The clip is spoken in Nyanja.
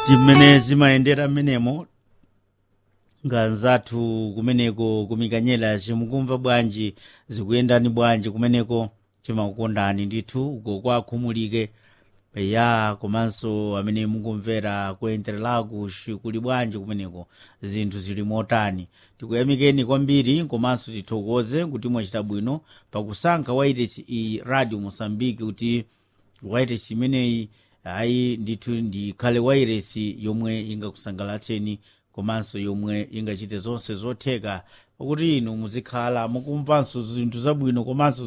timene zimayendera mmenemo nganzathu kumeneko kumikanyela simukumva bwanji zikuyendani bwanji kumeneko timakukondani ndithu uko kwakhumulike ya komanso amene mukumvera kuyendereraku kuli bwanji kumeneko zinthu zili motani tikuyamikeni kwambiri komanso tithokoze kuti mwachita bwino pakusankha wairesi iyi radio mosambiki kuti wairesi imeneyi ayi ndithu ndikhale wairesi yomwe ingakusangalatseni komanso yomwe ingachite zonse zotheka pakuti inu muzikhala mukumvanso zinthu zabwino komanso